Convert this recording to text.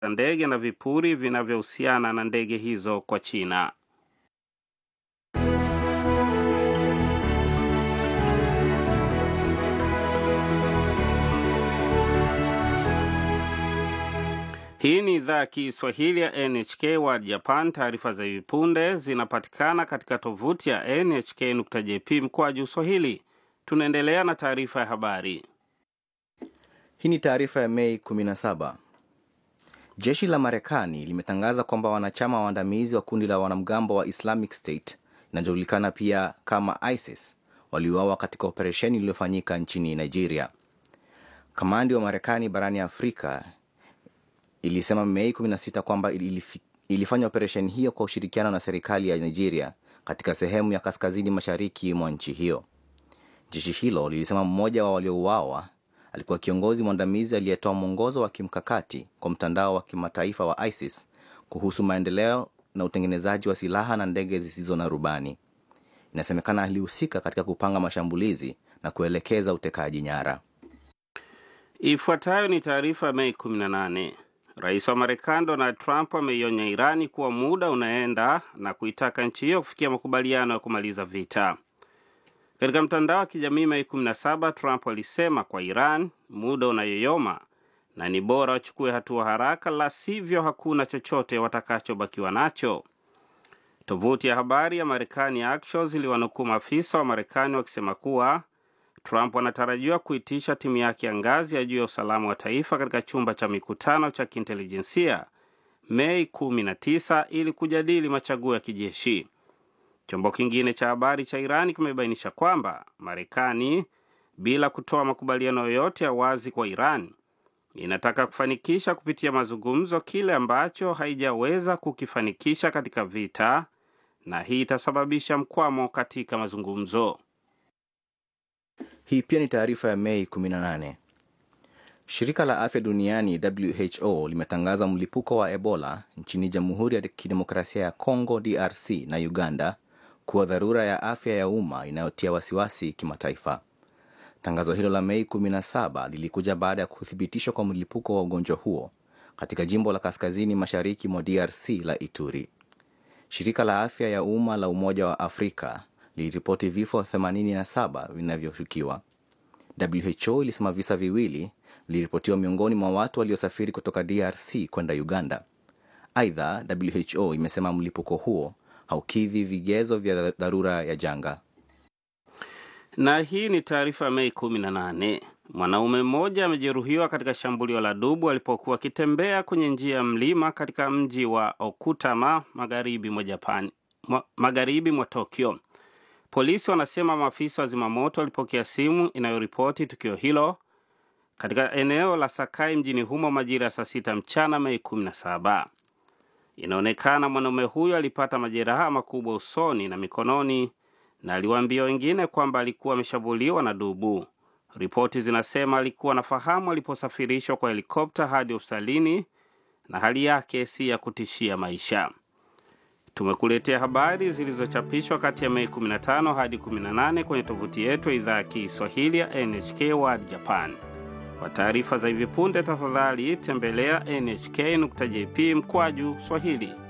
ndege na vipuri vinavyohusiana na ndege hizo kwa China. Hii ni idhaa ya Kiswahili ya NHK World Japan. Taarifa za hivi punde zinapatikana katika tovuti ya nhk.jp mkwaju swahili. Tunaendelea na taarifa ya habari. Hii ni taarifa ya Mei 17. Jeshi la Marekani limetangaza kwamba wanachama waandamizi wa kundi la wanamgambo wa Islamic State inajulikana pia kama ISIS waliuawa katika operesheni iliyofanyika nchini Nigeria. Kamandi wa Marekani barani Afrika ilisema Mei 16 kwamba ilifanya operesheni hiyo kwa ushirikiano na serikali ya Nigeria katika sehemu ya kaskazini mashariki mwa nchi hiyo. Jeshi hilo lilisema mmoja wa waliouawa alikuwa kiongozi mwandamizi aliyetoa mwongozo wa kimkakati kwa mtandao wa kimataifa wa ISIS kuhusu maendeleo na utengenezaji wa silaha na ndege zisizo na rubani. Inasemekana alihusika katika kupanga mashambulizi na kuelekeza utekaji nyara. Ifuatayo ni taarifa ya Mei 18. Rais wa Marekani Donald Trump ameionya Irani kuwa muda unaenda na kuitaka nchi hiyo kufikia makubaliano ya kumaliza vita. Katika mtandao wa kijamii Mei 17, Trump alisema kwa Iran muda unayoyoma na ni bora wachukue hatua haraka, la sivyo hakuna chochote watakachobakiwa nacho. Tovuti ya habari ya Marekani Axios iliwanukuu maafisa wa Marekani wakisema kuwa Trump anatarajiwa kuitisha timu yake ya ngazi ya juu ya usalama wa taifa katika chumba cha mikutano cha kiintelijensia Mei 19 ili kujadili machaguo ya kijeshi. Chombo kingine cha habari cha Irani kimebainisha kwamba Marekani, bila kutoa makubaliano yoyote ya wazi kwa Iran, inataka kufanikisha kupitia mazungumzo kile ambacho haijaweza kukifanikisha katika vita, na hii itasababisha mkwamo katika mazungumzo. Hii pia ni taarifa ya Mei 18. Shirika la afya duniani WHO limetangaza mlipuko wa Ebola nchini Jamhuri ya Kidemokrasia ya Kongo DRC na Uganda kuwa dharura ya afya ya umma inayotia wasiwasi kimataifa. Tangazo hilo la Mei 17 lilikuja baada ya kuthibitishwa kwa mlipuko wa ugonjwa huo katika jimbo la kaskazini mashariki mwa DRC la Ituri. Shirika la afya ya umma la Umoja wa Afrika liliripoti vifo 87 vinavyoshukiwa. WHO ilisema visa viwili viliripotiwa miongoni mwa watu waliosafiri kutoka DRC kwenda Uganda. Aidha, WHO imesema mlipuko huo haukidhi vigezo vya dharura ya janga. Na hii ni taarifa ya Mei 18. Mwanaume mmoja amejeruhiwa katika shambulio la dubu alipokuwa akitembea kwenye njia ya mlima katika mji wa Okutama magharibi mwa Japan, magharibi mwa Tokyo. Polisi wanasema maafisa wa zimamoto walipokea simu inayoripoti tukio hilo katika eneo la Sakai mjini humo majira ya saa sita mchana Mei 17. Inaonekana mwanaume huyo alipata majeraha makubwa usoni na mikononi na aliwaambia wengine kwamba alikuwa ameshambuliwa na dubu. Ripoti zinasema alikuwa anafahamu aliposafirishwa kwa helikopta hadi hospitalini na hali yake si ya kutishia maisha. Tumekuletea habari zilizochapishwa kati ya Mei 15 hadi 18 kwenye tovuti yetu ya idhaa ya Kiswahili ya NHK World Japan. Kwa taarifa za hivi punde, tafadhali tembelea nhk.jp mkwaju Swahili.